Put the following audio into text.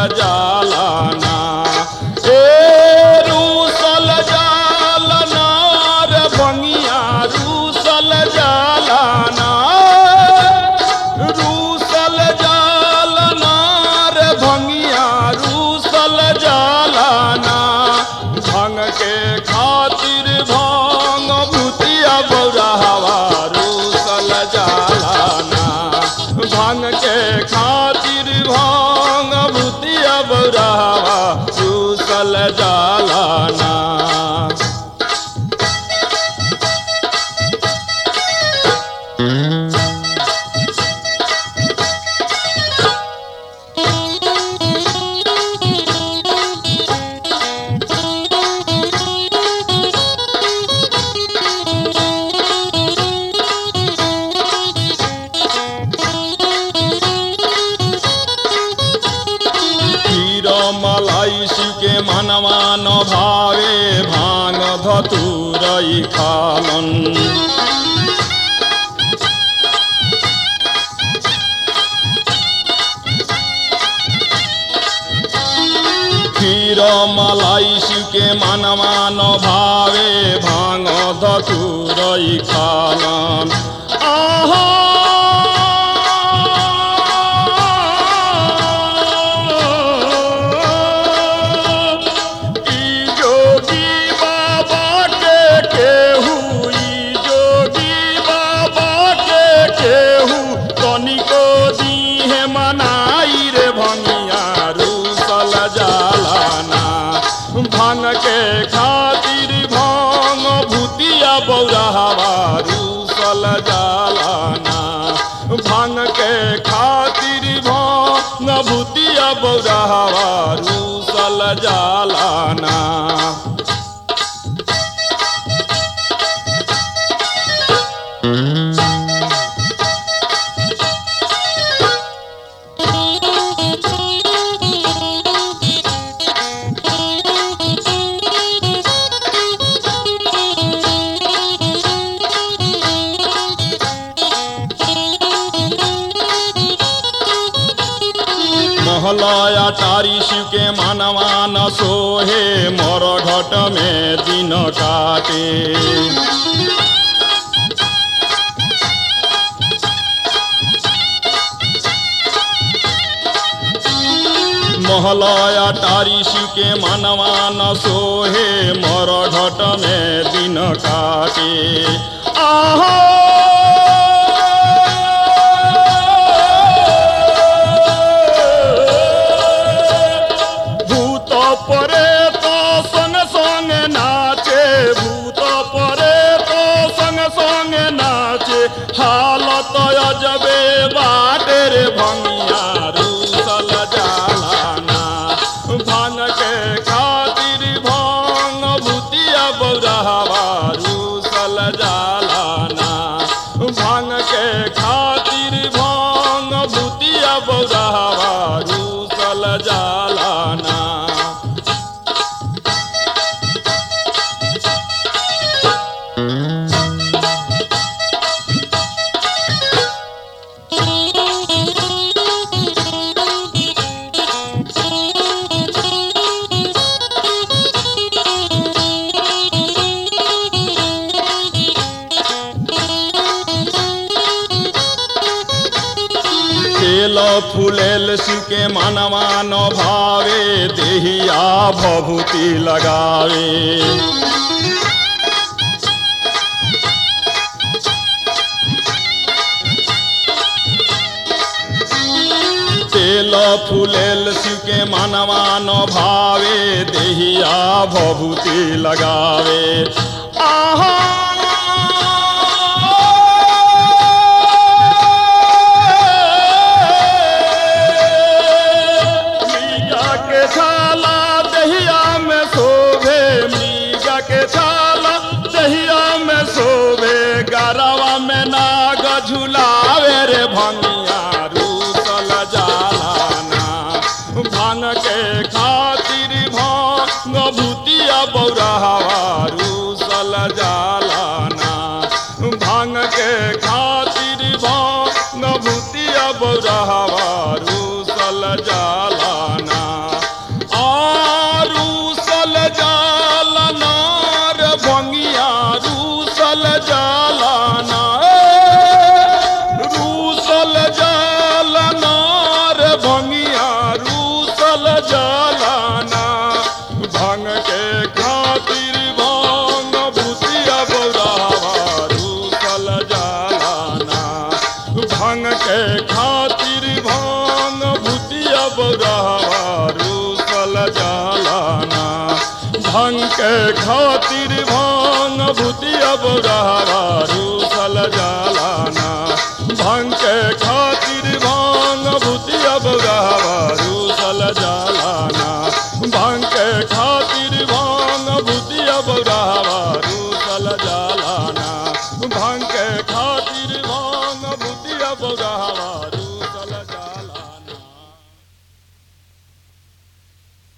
जालाना ए रूसल जालना रे भंगिया रूसल जालाना रूसल जालना रे भंगिया रूसल जालाना भंग के खातिर भांग भूतिया बौराहवा रूसल जालाना भांग के खातिर भांग भूतिया बौराहवा रूसल जालाना खीर मलाई सिके मनवा न भावे भाङ धतुरै खालन् खीर मलाई सिके मनवा न भावे भाङ धतुरै खालन् ई जोगी बाबा के केहू ई जोगी बाबा के केहू तनिको दीहे मनाई रे भंगिया रूसल जालाना भांग के खातिर भांग भूतिया बौराहवा रूसल जालाना भांग के खातिर भांग भूतिया बौराहवा रूसल जालाना महलया टारी शिव के मानवा न सोहे मोर घट में दिन काटे महलया टारी शिव के मानवा न सोहे मोर घट में दिन काटे आहा ভূত পরে তো সঙ্গে সঙ্গে নাচে ভূত পরে তো সঙ্গে সঙ্গে নাচে হালত অজবে বাটের ভঙ্গিয়া রুসল জালানা ভাঙ के खातिर भांग भूतिया बौराहवा रूसल जालाना भांग के खातिर भांग भूतिया बौराहवा रूसल जालाना तेल फुलेल शिव के मनवा न भावे देहिया भभूति लगावे तेल फुलेल शिव के मनवा न भावे देहिया भभूति लगावे आहा मीरा के छाला दहिया में शोभे मीरा के छाला दहिया में शोभे गरवा में नाग झुलावे रे भंगिया रूसल जालाना भांग के खातिर भांग भूतिया बौराहवा रूसल जालाना भांग के खातिर भांग भूतिया बौराहवा रूसल जालाना के खातिर भांग भूतिया बुढ़ावा रूसल जाला